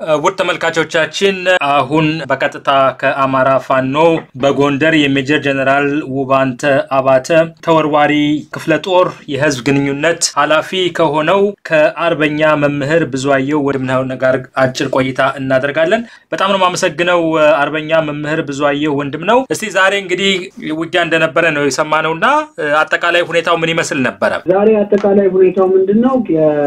ውድ ተመልካቾቻችን አሁን በቀጥታ ከአማራ ፋኖ በጎንደር የሜጀር ጀነራል ውባንተ አባተ ተወርዋሪ ክፍለ ጦር የህዝብ ግንኙነት ኃላፊ ከሆነው ከአርበኛ መምህር ብዙአየሁ ወንድምነህ ጋር አጭር ቆይታ እናደርጋለን። በጣም ነው የማመሰግነው አርበኛ መምህር ብዙአየሁ ወንድም ነው። እስቲ ዛሬ እንግዲህ ውጊያ እንደነበረ ነው የሰማነው እና አጠቃላይ ሁኔታው ምን ይመስል ነበረ? ዛሬ አጠቃላይ ሁኔታው ምንድን ነው?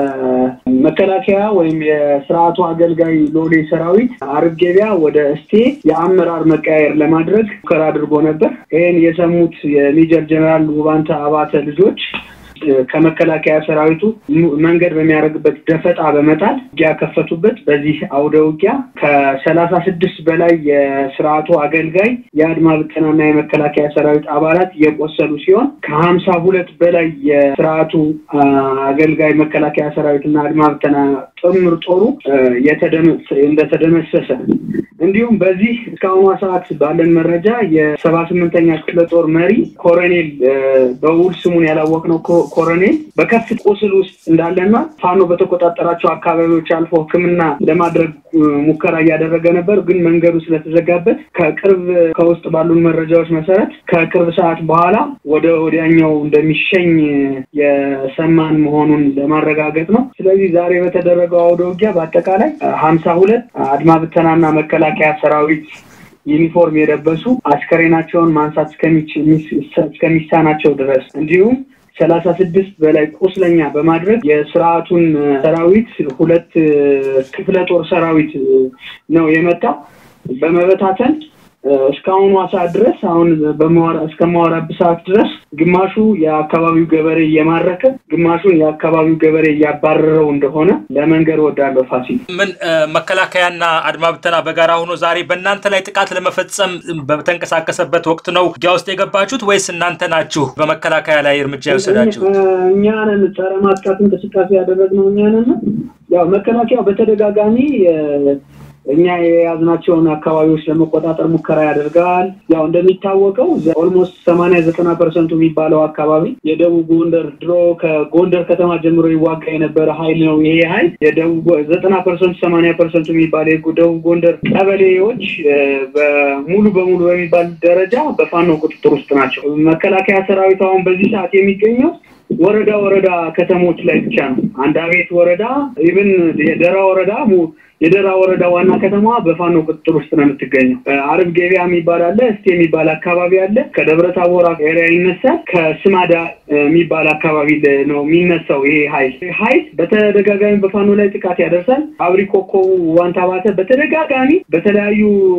የመከላከያ ወይም የስርዓቱ አገልጋይ ሎሌ ሰራዊት አርብ ገበያ ወደ እስቴ የአመራር መቀያየር ለማድረግ ሙከራ አድርጎ ነበር። ይህን የሰሙት የሜጀር ጀነራል ውባንተ አባተ ልጆች ከመከላከያ ሰራዊቱ መንገድ በሚያደርግበት ደፈጣ በመጣል ውጊያ ከፈቱበት። በዚህ አውደ ውጊያ ከሰላሳ ስድስት በላይ የስርዓቱ አገልጋይ የአድማ ብተናና የመከላከያ ሰራዊት አባላት የቆሰሉ ሲሆን ከሀምሳ ሁለት በላይ የስርዓቱ አገልጋይ መከላከያ ሰራዊትና አድማ ብተና ጥምር ጦሩ እንደተደመሰሰ እንዲሁም በዚህ እስካሁኗ ሰዓት ባለን መረጃ የሰባ ስምንተኛ ክፍለ ጦር መሪ ኮሎኔል በውል ስሙን ያላወቅነው ኮሎኔል በከፍት ቁስል ውስጥ እንዳለና ፋኖ በተቆጣጠራቸው አካባቢዎች አልፎ ሕክምና ለማድረግ ሙከራ እያደረገ ነበር። ግን መንገዱ ስለተዘጋበት ከቅርብ ከውስጥ ባሉን መረጃዎች መሰረት ከቅርብ ሰዓት በኋላ ወደ ወዲያኛው እንደሚሸኝ የሰማን መሆኑን ለማረጋገጥ ነው። ስለዚህ ዛሬ በተደረገው አውደ ውጊያ በአጠቃላይ ሀምሳ ሁለት አድማ ብተናና መከላከያ ሰራዊት ዩኒፎርም የለበሱ አስከሬናቸውን ማንሳት እስከሚሳናቸው ድረስ እንዲሁም ሰላሳ ስድስት በላይ ቁስለኛ በማድረግ የስርዓቱን ሰራዊት ሁለት ክፍለ ጦር ሰራዊት ነው የመጣው በመበታተን እስካሁኗ ሰዓት ድረስ አሁን እስከማወራበት ሰዓት ድረስ ግማሹ የአካባቢው ገበሬ እየማረከ ግማሹን የአካባቢው ገበሬ እያባረረው እንደሆነ ለመንገር ወዳለሁ። ፋሲል ምን መከላከያና አድማ ብተና በጋራ ሆኖ ዛሬ በእናንተ ላይ ጥቃት ለመፈጸም በተንቀሳቀሰበት ወቅት ነው ውጊያ ውስጥ የገባችሁት ወይስ እናንተ ናችሁ በመከላከያ ላይ እርምጃ የወሰዳችሁት? እኛ ነን ጸረ ማጥቃት እንቅስቃሴ ያደረግነው እኛ ነን። ያው መከላከያው በተደጋጋሚ እኛ የያዝናቸውን አካባቢዎች ለመቆጣጠር ሙከራ ያደርጋል። ያው እንደሚታወቀው ኦልሞስት ሰማንያ ዘጠና ፐርሰንቱ የሚባለው አካባቢ የደቡብ ጎንደር ድሮ ከጎንደር ከተማ ጀምሮ ይዋጋ የነበረ ኃይል ነው። ይሄ ኃይል የደቡብ ዘጠና ፐርሰንቱ ሰማንያ ፐርሰንቱ የሚባለ የደቡብ ጎንደር ቀበሌዎች ሙሉ በሙሉ በሚባል ደረጃ በፋኖ ቁጥጥር ውስጥ ናቸው። መከላከያ ሰራዊት አሁን በዚህ ሰዓት የሚገኘው ወረዳ ወረዳ ከተሞች ላይ ብቻ ነው። አንድ አቤት ወረዳ ኢቭን የደራ ወረዳ የደራ ወረዳ ዋና ከተማ በፋኖ ቁጥጥር ውስጥ ነው የምትገኘው። አርብ ገበያ የሚባል አለ፣ እስቴ የሚባል አካባቢ አለ። ከደብረ ታቦር ኤሪያ ይነሳል። ከስማዳ የሚባል አካባቢ ነው የሚነሳው። ይሄ ሀይል ሀይል በተደጋጋሚ በፋኖ ላይ ጥቃት ያደርሳል። አብሪ ኮከቡ ዋንታ ባተ በተደጋጋሚ በተለያዩ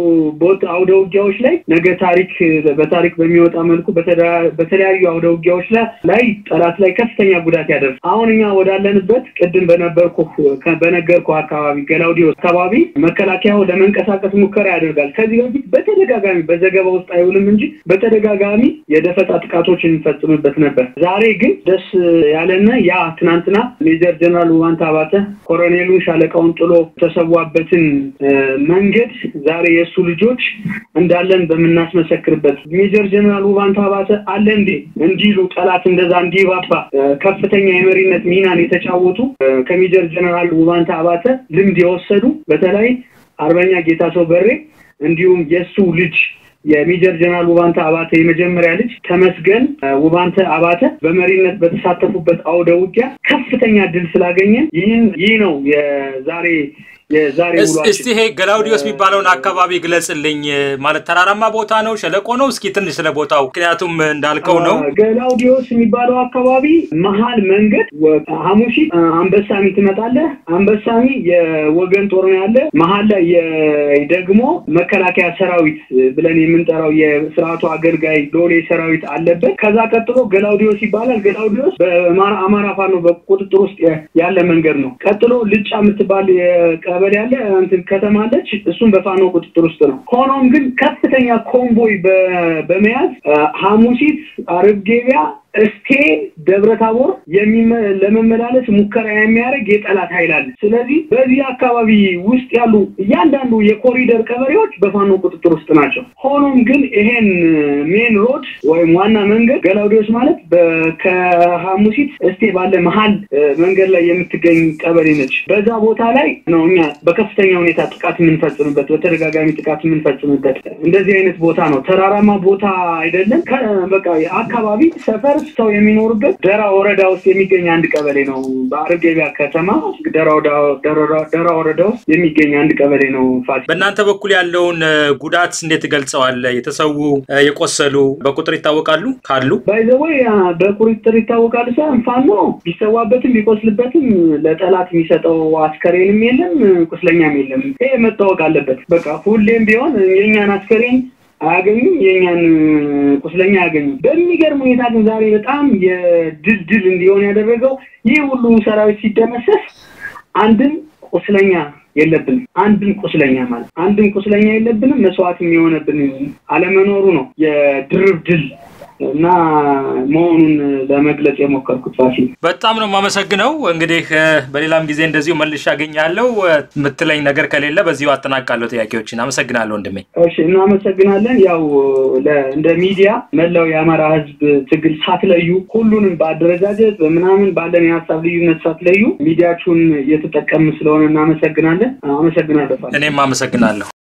አውደ ውጊያዎች ላይ ነገ ታሪክ በታሪክ በሚወጣ መልኩ በተለያዩ አውደ ውጊያዎች ላይ ጠላት ላይ ከፍተኛ ጉዳት ያደርሳል። አሁን እኛ ወዳለንበት ቅድም በነበርኩ በነገርኩ አካባቢ ገላውዲ አካባቢ መከላከያው ለመንቀሳቀስ ሙከራ ያደርጋል። ከዚህ በፊት በተደጋጋሚ በዘገባ ውስጥ አይውልም እንጂ በተደጋጋሚ የደፈጣ ጥቃቶችን እንፈጽምበት ነበር። ዛሬ ግን ደስ ያለና ያ ትናንትና ሜጀር ጀነራል ውባንተ አባተ ኮሎኔሉን ሻለቃውን ጥሎ ተሰዋበትን መንገድ ዛሬ የእሱ ልጆች እንዳለን በምናስመሰክርበት ሜጀር ጀነራል ውባንተ አባተ አለ እንዴ እንዲሉ ጠላት እንደዛ እንዲባባ ከፍተኛ የመሪነት ሚናን የተጫወቱ ከሜጀር ጀነራል ውባንተ አባተ ልምድ የወሰዱ በተለይ አርበኛ ጌታ ሰው በሬ እንዲሁም የእሱ ልጅ የሜጀር ጀነራል ውባንተ አባተ የመጀመሪያ ልጅ ተመስገን ውባንተ አባተ በመሪነት በተሳተፉበት አውደ ውጊያ ከፍተኛ ድል ስላገኘን ይህን ይህ ነው የዛሬ የዛሬ እስቲ ይሄ ገላውዲዮስ የሚባለውን አካባቢ ግለጽልኝ። ማለት ተራራማ ቦታ ነው፣ ሸለቆ ነው? እስኪ ትንሽ ስለ ቦታው ምክንያቱም እንዳልከው ነው። ገላውዲዮስ የሚባለው አካባቢ መሀል መንገድ ሐሙሲት አንበሳሚ ትመጣለህ። አንበሳሚ የወገን ጦር ነው ያለ። መሀል ላይ ደግሞ መከላከያ ሰራዊት ብለን የምንጠራው የስርዓቱ አገልጋይ ዶሌ ሰራዊት አለበት። ከዛ ቀጥሎ ገላውዲዮስ ይባላል። ገላውዲዮስ በአማራ ፋኖ በቁጥጥር ውስጥ ያለ መንገድ ነው። ቀጥሎ ልጫ የምትባል ቀበሌ ያለ እንትን ከተማ አለች። እሱም በፋኖ ቁጥጥር ውስጥ ነው። ሆኖም ግን ከፍተኛ ኮምቦይ በመያዝ ሐሙሲት፣ አርብ ገበያ እስቴ ደብረ ታቦር ለመመላለስ ሙከራ የሚያደርግ የጠላት ኃይል አለ። ስለዚህ በዚህ አካባቢ ውስጥ ያሉ እያንዳንዱ የኮሪደር ቀበሌዎች በፋኖ ቁጥጥር ውስጥ ናቸው። ሆኖም ግን ይሄን ሜን ሮድ ወይም ዋና መንገድ ገላውዴዎስ ማለት ከሐሙሲት እስቴ ባለ መሀል መንገድ ላይ የምትገኝ ቀበሌ ነች። በዛ ቦታ ላይ ነው እኛ በከፍተኛ ሁኔታ ጥቃት የምንፈጽምበት፣ በተደጋጋሚ ጥቃት የምንፈጽምበት እንደዚህ አይነት ቦታ ነው። ተራራማ ቦታ አይደለም። በቃ አካባቢ ሰፈር ሰው የሚኖርበት ደራ ወረዳ ውስጥ የሚገኝ አንድ ቀበሌ ነው። በአርጌቢያ ከተማ ደራ ወረዳ ውስጥ የሚገኝ አንድ ቀበሌ ነው። ፋሲል፣ በእናንተ በኩል ያለውን ጉዳት እንዴት ገልጸዋል? የተሰዉ የቆሰሉ በቁጥር ይታወቃሉ ካሉ? ባይዘወይ በቁጥር ይታወቃሉ ሳይሆን ፋኖ ቢሰዋበትም ቢቆስልበትም ለጠላት የሚሰጠው አስከሬንም የለም ቁስለኛም የለም። ይሄ መታወቅ አለበት። በቃ ሁሌም ቢሆን የእኛን አስከሬን አያገኙም፣ የእኛን ቁስለኛ አያገኙም። በሚገርም ሁኔታ ግን ዛሬ በጣም የድል ድል እንዲሆን ያደረገው ይህ ሁሉ ሰራዊት ሲደመሰስ አንድም ቁስለኛ የለብንም። አንድም ቁስለኛ ማለት አንድም ቁስለኛ የለብንም። መስዋዕትም የሆነብን አለመኖሩ ነው የድርብ ድል እና መሆኑን ለመግለጽ የሞከርኩት ፋሲል፣ በጣም ነው የማመሰግነው። እንግዲህ በሌላም ጊዜ እንደዚሁ መልሼ አገኛለሁ። የምትለኝ ነገር ከሌለ በዚሁ አጠናቃለሁ ጥያቄዎችን። አመሰግናለሁ ወንድሜ። እሺ፣ እናመሰግናለን። ያው እንደ ሚዲያ መላው የአማራ ሕዝብ ትግል ሳትለዩ ሁሉንም በአደረጃጀት በምናምን ባለን የሀሳብ ልዩነት ሳትለዩ ሚዲያችሁን እየተጠቀምን ስለሆነ እናመሰግናለን። አመሰግናለሁ። እኔም አመሰግናለሁ።